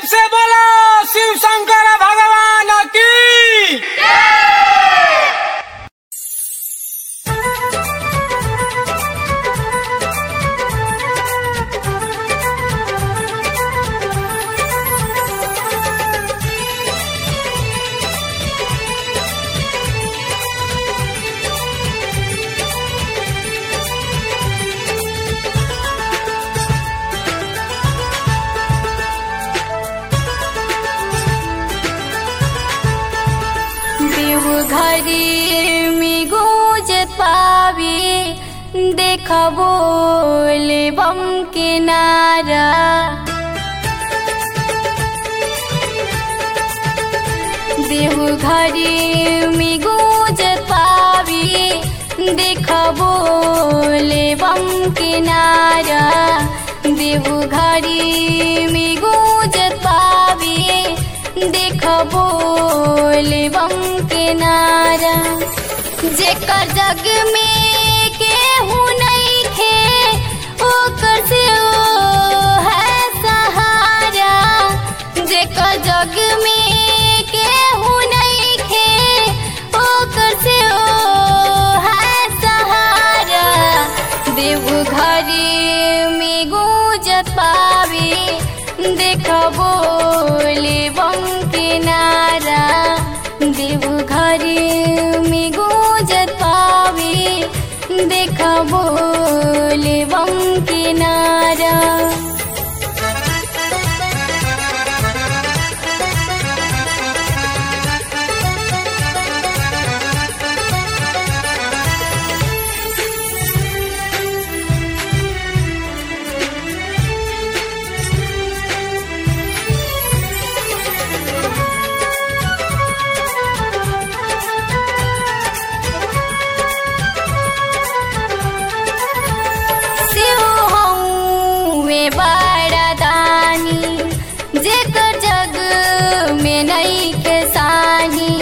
प्रेम से बोलो शिव शंकर भगवान की देवघरी में गूंजत पावी देखबो ले बम के नारा देवघरी में गूंजत पावी देखबो ले बम के नारा देवघरी में गूंजत पावी देखबो ले बम के नारा जेकर जग में केहू नहीं खे ओकर से ओ है सहारा जेकर जग में केहू नहीं खे ओकर से ओ है सहारा देवघरी में गूंजत पावे देखबो ले बम के नारा देवघरी में गूंजत पावे देखबो ले बम के नारा शिव हौवे बड़ा दानी जेकर जग में नहीं के सानी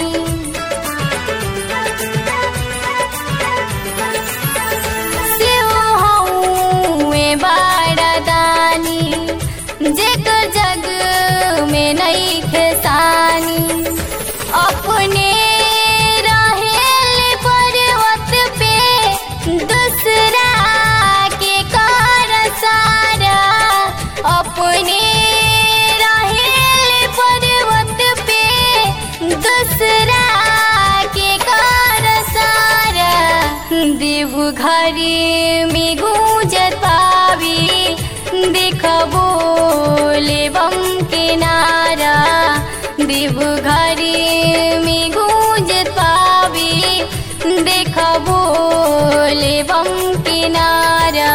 शिव हौवे बड़ा दानी जेकर जग में नहीं के सानी अपने रहेल पर्वत पे दूसरा के कार सारा अपने रहेल पर्वत पे दूसरा के कार सारा देवघरी में गूंजत पावी देखबो ले बम के नारा देवघरी में गूंजत पावी देखबो ले बम के नारा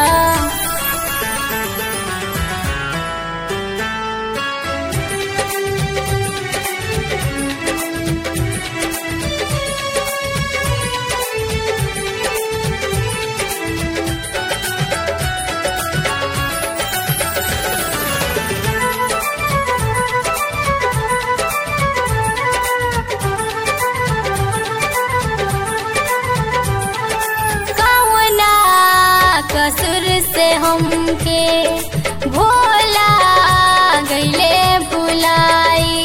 कौना कसुर से हमके भोला गईले बुलाई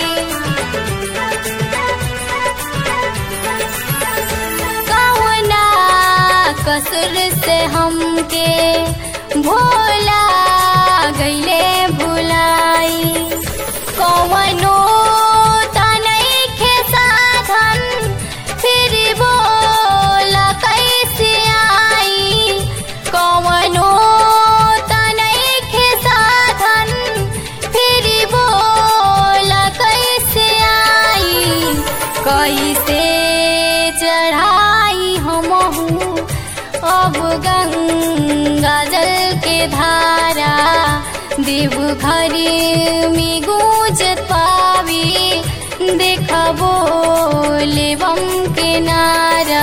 कौना कसुर से हमके भोला गईले बुलाई कौनो तनई के साधन फिर बोला कैसे आई कौनो तनई के साधन फिर बोला कैसे आई कैसे चढ़ाई हमहू अब गंगा जल के धारा देवघरी में गूंजत पावी देखबो ले बम के नारा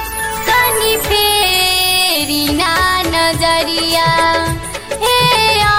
कनी फेरी ना नजरिया हे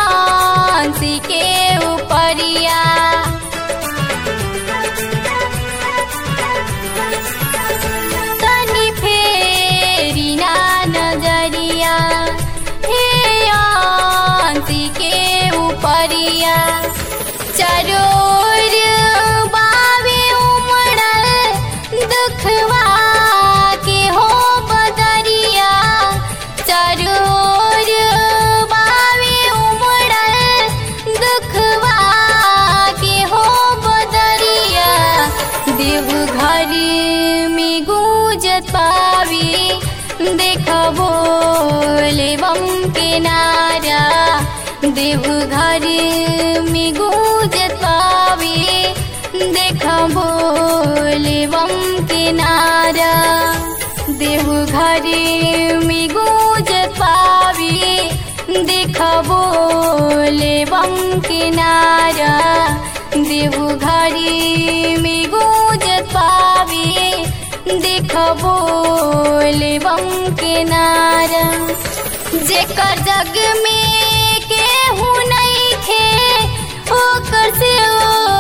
देवघर में गूंजत पावे देख भोले बम के नारा देवघर में गूंजत पावे देख भोले बम के नारा देवघर में गूंजत पावे देख भोले बम के नारा जेकर जग में केहू नहीं खे ओकर से ओ